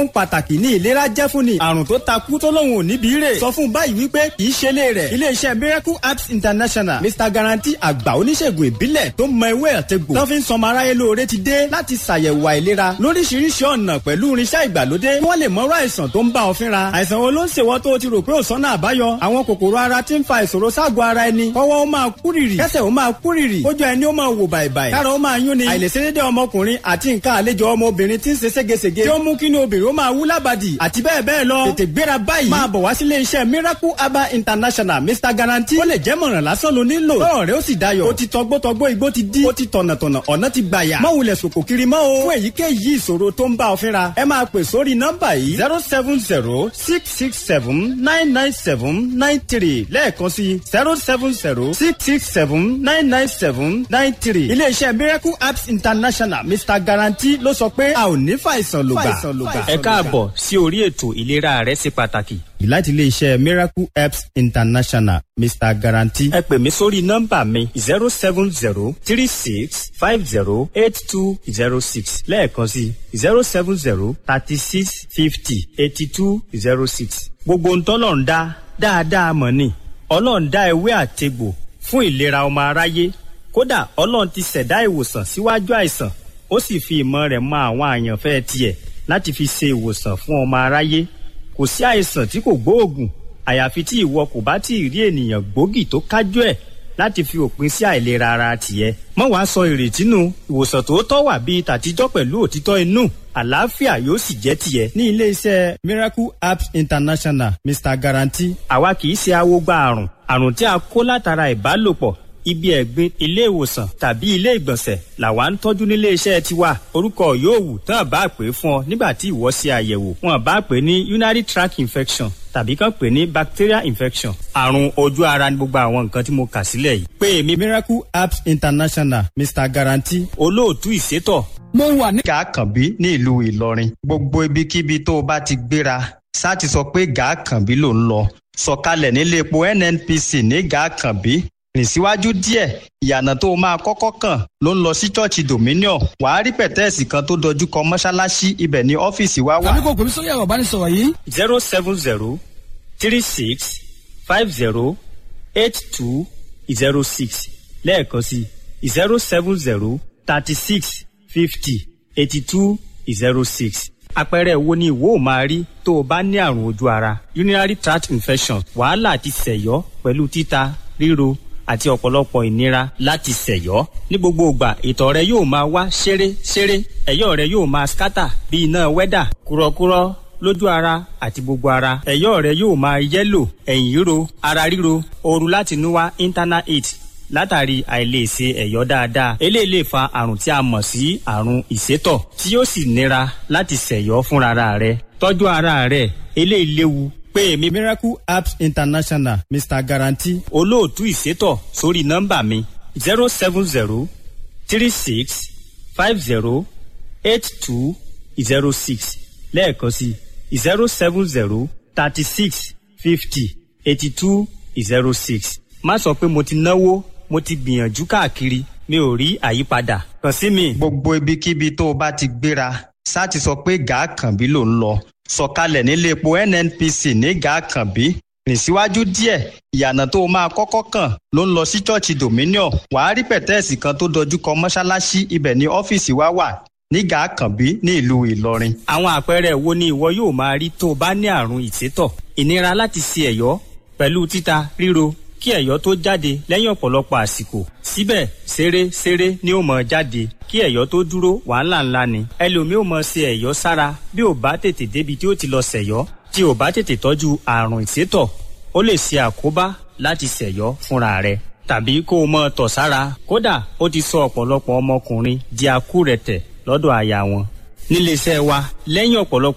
ohun pàtàkì ní ìlera jẹ́ fún ni àrùn tó takú tó lóun ò níbi rè sọ fún báyìí wípé kì í ṣe lé rẹ̀ iléeṣẹ́ miracle apps international mr guarantee àgbà oníṣègùn ìbílẹ̀ tó mọ ewé àtegbò tó fi ń sọmọ aráyé lóore ti dé láti ṣàyẹ̀wò àìlera lóríṣiríṣi ọ̀nà pẹ̀lú irinṣẹ́ ìgbàlódé kí wọ́n lè mọ̀rọ̀ àìsàn tó ń bá ọ fínra àìsàn wo ló ń ṣèwọ́ tó o ti rò pé ò sọ́nà àbáyọ àwọn kòkòrò ara ti ń fa ìṣòro ságọ̀ ara ẹni kọ́wọ́ ó máa kúrìrì kẹ́sẹ̀ ó máa kúrìrì kójú ẹni ó máa wò bàìbàì kára ó máa yún ni àìlèṣedédé ọmọkùnrin àti nǹkan àlejò ọmọbìnrin ti ń ṣe ségesège tí ó mú kí ni obìnrin ó máa wú lábàdì àti bẹ́ẹ̀ bẹ́ẹ̀ lọ tètè gbéra báyìí máa bọ̀ wá sílé iṣẹ́ miracle herbal international mr guarantee ó lè jẹ́ mọ̀ràn lásán ló nílò lọ́rọ̀ rẹ ó sì dayọ̀ ó ti tọgbọ́tọgbọ́ igbó ti dí ó ti tọ̀nàtọ̀nà ọ̀nà ti gbàyà má wulẹ̀ sòkò kiri mọ́ o fún èyíkéyìí ìṣòro tó ń bá ọ fínra ẹ máa pè sórí nọ́mbà yìí zero seven zero six six seven nine nine seven nine three lẹ́ẹ̀kan sí zero seven zero six six seven nine nine seven nine three iléeṣẹ́ miracle apps international mr guarantee ló sọ pé a ò ní fàìsàn lògbà. ẹ káàbọ̀ sí orí ètò ìlera rẹ ṣe pàtàkì. láti iléeṣẹ́ miracle apps international mr guarantee. ẹ pè mí sórí nọ́mbà mi zero seven zero three six five zero eight two zero six lẹ́ẹ̀kan sí zero seven zero thirty six fifty eighty two zero six. gbogbo ń tọ́lọ̀ ń dá dáadáa mọ̀ ni ọlọ́run dá ewé àtegbò fún ìlera ọmọ aráyé kódà ọlọ́run ti ṣẹ̀dá ìwòsàn síwájú àìsàn ó sì fi ìmọ̀ rẹ̀ mọ àwọn àyànfẹ́ tiẹ̀ láti fi ṣe ìwòsàn fún ọmọ aráyé kò sí àìsàn tí kò gbóògùn àyàfi tí ìwọ kò bá tí ì rí ènìyàn gbòógì tó kájú ẹ̀ láti fi òpin sí àìlera ara tìẹ. mọ́ wàá sọ ìrètí nù ìwòsàn tòótọ́ wà bíi tàtijọ́ pẹ̀lú òtítọ́ inú àlàáfíà yóò sì jẹ́ tìẹ. ní iléeṣẹ́ miracle apps international mr guarantee. àwa kì í ṣe awogba àrùn àrùn tí a kó látara ìbálòpọ̀ ibi ẹ̀gbin ilé ìwòsàn tàbí ilé ìgbọ̀nsẹ̀ làwa ń tọ́jú nílé iṣẹ́ tiwa orúkọ yóò wù tán bá pè é fún ọ nígbà tí ìwọ ṣe àyẹ̀wò wọn bá pè é ní urinary tract infection tàbí kàn pè é ní bacterial infection àrùn ojú ara ní gbogbo àwọn nǹkan tí mo kà sílẹ̀ yìí. pé èmi miracle apps international mr guarantee. olóòtú ìṣètò. mo wà ní. gàákànbí ní ìlú ìlọrin gbogbo ibikíbi tó o bá ti gbéra ṣáà ti sọ pé gàákànbí ló ń lọ sọ̀kalẹ̀ nílé epo nnpc ní gàákànbí rìn síwájú díẹ̀ ìyànà tó máa kọ́kọ́ kàn ló ń lọ sí ṣọ́ọ̀ṣì dominion wàá rí pẹ̀tẹ́ẹ̀sì kan tó dojú kọ mọ́ṣáláṣí ibẹ̀ ní ọ́fíìsì wa wà. tàbí kò pèmí sórí ẹ̀rọ ìbánisọ̀rọ̀ yìí. zero seven zero three six five zero eight two zero six lẹ́ẹ̀kan sí zero seven zero thirty six fifty eighty two zero six àpẹẹrẹ wo ni ìwọ ò máa rí tó o bá ní àrùn ojú ara urinary tract infection wàhálà àti sẹ̀yọ́ pẹ̀lú títa ríro àti ọ̀pọ̀lọpọ̀ ìnira láti ṣẹ̀yọ́. ní gbogbo ìgbà ìtọ̀ rẹ yóò máa wá ṣeré ṣeré ẹ̀yọ́ rẹ yóò máa skátà bí iná wẹ́dà kúrọ́kúrọ́ lójú ara àti gbogbo ara ẹ̀yọ́ rẹ yóò máa yẹ́lò ẹ̀yìn ríro ara ríro ooru láti inú wá internal heat látàrí àìlèṣe ẹ̀yọ́ dáadáa eléyìí lè fa àrùn tí a mọ̀ sí àrùn ìsétọ̀ tí yóò sì nira láti ṣẹ̀yọ́ fúnra rẹ tọ́jú ara rẹ eléyìí léwu pé èmi miracle apps international mr guarantee. olóòtú ìṣètò sórí nọ́mbà mi zero seven zero three six five zero eight two zero six lẹ́ẹ̀kan sí zero seven zero thirty six fifty eighty two zero six. má sọ pé mo ti náwó mo ti gbìyànjú káàkiri mi ò rí àyípadà kàn sí mi. gbogbo ibikíbi tó o bá ti gbéra ṣáà ti sọ pé gàákànbí ló ń lọ sọ̀kalẹ̀ nílé epo nnpc ní gàákànbí rìn síwájú díẹ̀ ìyànà tó máa kọ́kọ́ kàn ló ń lọ sí ṣọ́ọ̀ṣì dominion wàá rí pẹ̀tẹ́ẹ̀sì kan tó dojú kọ mọ́ṣáláṣí ibẹ̀ ní ọ́fíìsì wa wà ní gàákànbí ní ìlú ìlọrin. àwọn àpẹẹrẹ wo ni ìwọ yóò máa rí tó o bá ní àrùn ìsétọ̀ ìnira láti ṣe ẹ̀yọ́ pẹ̀lú títa ríro kí ẹ̀yọ́ tó jáde lẹ́yìn ọ̀pọ̀lọpọ̀ àsìkò síbẹ̀ ṣeré ṣeré ni ó mọ̀ jáde kí ẹ̀yọ́ tó dúró wàhálà ńlá ni ẹlòmíì ò mọ̀ ṣe ẹ̀yọ́ sára bí ò bá tètè débi tí ó ti lọ ṣẹ̀yọ́ tí ò bá tètè tọ́jú àrùn ìsétọ̀ ó lè ṣe àkóbá láti ṣẹ̀yọ́ fúnra rẹ̀ tàbí kó o mọ̀ tọ̀ sára kódà ó ti sọ ọ̀pọ̀lọpọ̀ ọmọkùnrin di akúrẹ̀tẹ̀ lọ́dọ̀ aya wọn níléeṣẹ́ wa lẹ́yìn ọ̀pọ̀lọpọ̀